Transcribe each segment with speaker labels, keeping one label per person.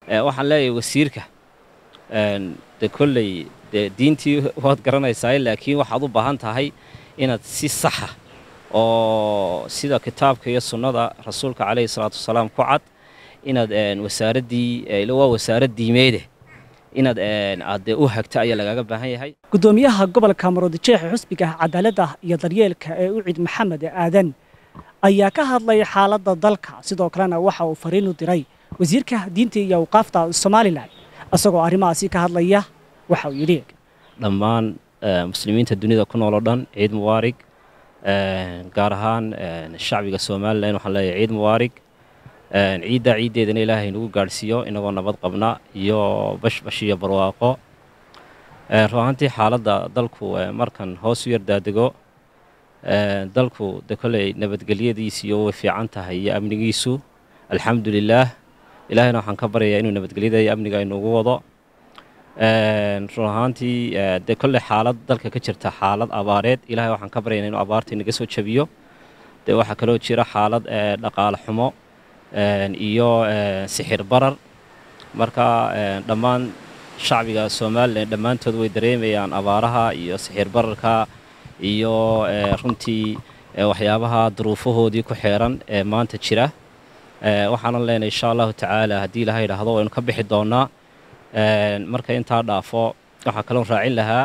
Speaker 1: waxaan leeyahay wasiirka de kolley dee diintii waad garanaysaa laakiin waxaad u baahan tahay inaad si saxa oo sida kitaabka iyo sunnada rasuulka calayhi salaatu wasalaam ku cad inaad wasaaraddii waa wasaarad diimeede inaad aad dee u hagta ayaa lagaaga baahan yahay
Speaker 2: gudoomiyaha gobolka maroodijeexa xusbiga cadaaladda iyo daryeelka ee ucid maxamed aadan ayaa ka hadlay xaaladda dalka sidoo kalena waxa uu fariin u diray wasiirka diinta iyo awqaafta somalilan isagoo arrimahaasi ka hadlaya waxa uu yidhi
Speaker 1: dhammaan muslimiinta dunida ku nool oo dhan ciid mubaarig gaar ahaan shacbiga somalilan waxaan leeyahay ciid mubaarig ciiddaa ciiddeedana ilaahay nagu gaadhsiiyo inagoo nabad qabna iyo bashbash iyo barwaaqo run ahaantii xaaladda dalku markan hoos u yar daadego dalku de kolley nabadgelyadiisiyo way fiican tahay iyo amnigiisu alxamdu lilaah ilaahayna waxaan ka baryayaa inuu nabadgelyada iyo amniga inugu wado run ahaantii dee kolley xaalad dalka ka jirta xaalad abaareed ilahay waxaan ka baryana inuu abaarta inaga soo jabiyo dee waxaa kaloo jira xaalad dhaqaale xumo iyo sixir barar marka dhammaan shacbiga somalilan dhammaantood way dareemayaan abaaraha iyo sixir bararka iyo runtii waxyaabaha duruufahoodii ku xeeran ee maanta jira waxaanan leenahay insha allahu tacaala haddii ilaha yidhaahdo waynu ka bixi doonnaa marka intaa dhaafo waxaa kaloo raacin lahaa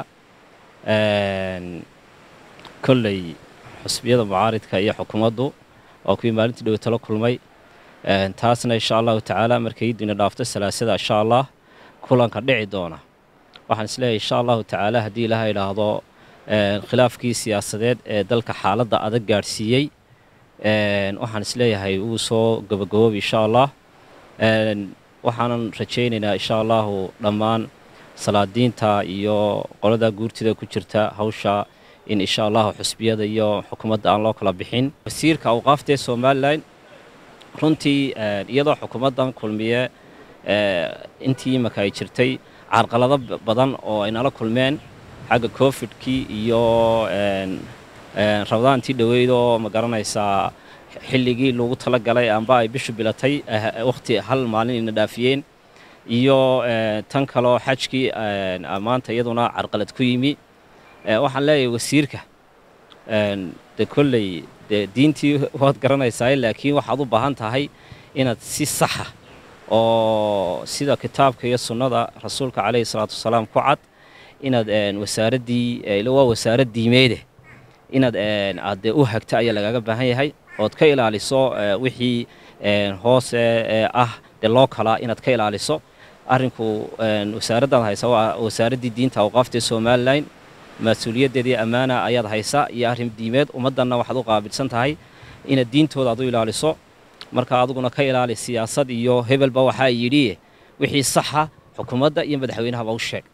Speaker 1: kolley xusbiyada mucaaridka iyo xukuumaddu oo kuwii maalintii dhowe talo kulmay taasna insha allahu tacaala markay idina dhaafto salaasada insha allah kulanka dhici doona waxaan isleeyahay insha allahu tacaala haddii ilaha yidhaahdo khilaafkii siyaasadeed ee dalka xaaladda adag gaadhsiiyey waxaan isleeyahay wuu soo gabagaboobi insha allah waxaanan rajaynaynaa insha allahu dhammaan salaadiinta iyo qolada guurtida ku jirta hawsha in insha allahu xusbiyada iyo xukuumadda aan loo kala bixin wasiirka awqaafta ee somalilan runtii iyadoo xukuumaddan kulmiye intii imaka ay jirtay carqalado badan oo ay nala kulmeen xagga cofidkii iyo rabadaantii dhoweyd oo ma garanaysaa xilligii lagu tala galay amba ay bishu bilatay wakhti hal maalin ina dhaafiyeen iyo tan kaloo xajkii maanta iyaduna carqalad ku yimi waxaan leeyahay wasiirka de kolley dee diintii waad garanaysaa laakiin waxaad u baahan tahay inaad si saxa oo sida kitaabka iyo sunnada rasuulka calayhi salaatu wasalaam ku cad inaad wasaaraddii waa wasaarad diimeede inaad aad dee u hagta ayaa lagaaga baahan yahay ood ka ilaaliso wixii hoose ah dee loo kalaa inaad ka ilaaliso arrinku wasaaraddaad haysa waa wasaaraddii diinta awqaafta ee somalilan mas-uuliyaddeedii ammaana ayaad haysa iyo arrin diimeed ummaddanna waxaad u qaabilsan tahay inaad diintooda aad u ilaaliso marka adiguna ka ilaali siyaasad iyo hebelba waxaa yidhi wixii saxa xukuumadda iyo madaxweynahaba u sheeg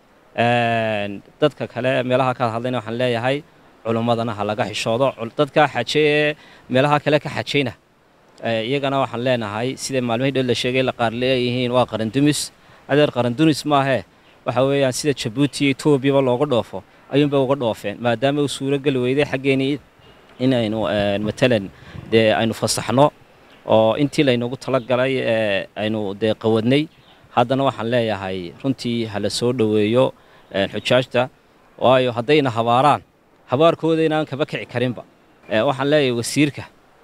Speaker 1: dadka kale meelaha kaad hadlayna waxaan leeyahay culummadana ha laga xishoodo dadka xaje ee meelaha kale ka xajayna iyagana waxaan leenahay sida maalmihii dhow la sheegay la qaar leeyihiin waa qarandumis adeer qarandumis maahee waxa weeyaan sida jabuuti iyo etoobiyaba looga dhoofo ayuunba uga dhoofeen maadaama uu suurogeli weyday xaggeenii inaynu matalan dee aynu fasaxno oo intii laynagu talagalay aynu dee qawadnay haddana waxaan leeyahay runtii hala soo dhoweeyo xujaajta waayo haddayna habaaraan habaarkooda inaan kaba kici karinba waxaan leeyahay wasiirka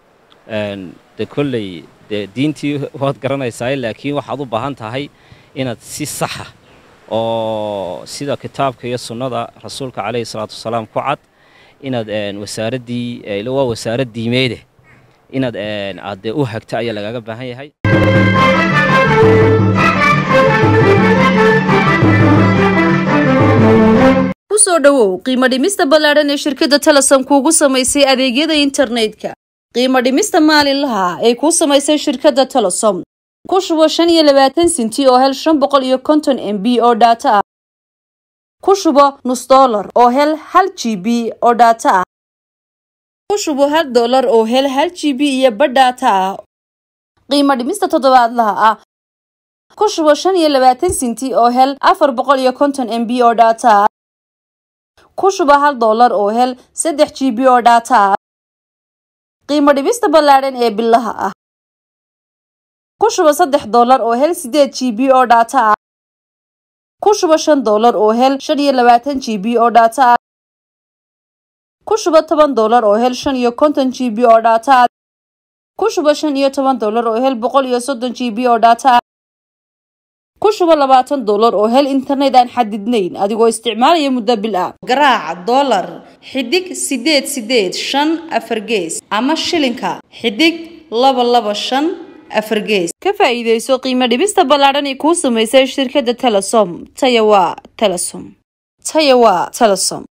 Speaker 1: de kolley dee diintii waad garanaysaa laakiin waxaad u baahan tahay inaad si saxa oo sida kitaabka iyo sunnada rasuulka calayhi salaatu wasalaam ku cad inaad wasaaraddii waa wasaarad diimeede inaad aad dee u hagta ayaa lagaaga baahan yahay
Speaker 3: kusoo dhowow qiimo dhimista ballaadhan ee shirkadda talasan kuugu samaysay adeegyada internetka qiimo dhimista maalinlaha ay kuu samaysay shirkadda talasom ku shubo shan iyo labaatan sinti oo hel shan boqol iyo konton m b oo dhaato ah ku shubo nus dollar oo hel hal g b oo dhaato ah ku shubo hal dollar oo hel hal g b iyo badh dhaato ah qiimo dhimista toddobaadlaha ah ku shubo shan iyo labaatan sinti oo hel afar boqol iyo konton m b oo dhaato ah ku shubo hal dollar oo hel saddex g b oo dhaato ah qiimo dhibista ballaadhan ee bilaha ah ku shuba saddex doolar oo hel sideed g b oo dhaata ah ku shuba shan doolar oo hel shan iyo labaatan g b oo dhaata ah ku shuba toban doolar oo hel shan iyo konton g b oo dhaata ah ku shuba shan iyo toban doolar oo hel boqol iyo soddon g b oo dhaata ah ku shuba labaatan doolar oo hel internet aan xadidnayn adigoo isticmaalaya muddo bil ah garaac doolar xidig sideed sideed shan afar gees ama shilinka xidig laba laba shan afar gees ka faa'iidayso qiimo dhibista ballaadhan ee kuu samaysay shirkadda telesom taya waa telesom taya waa telesom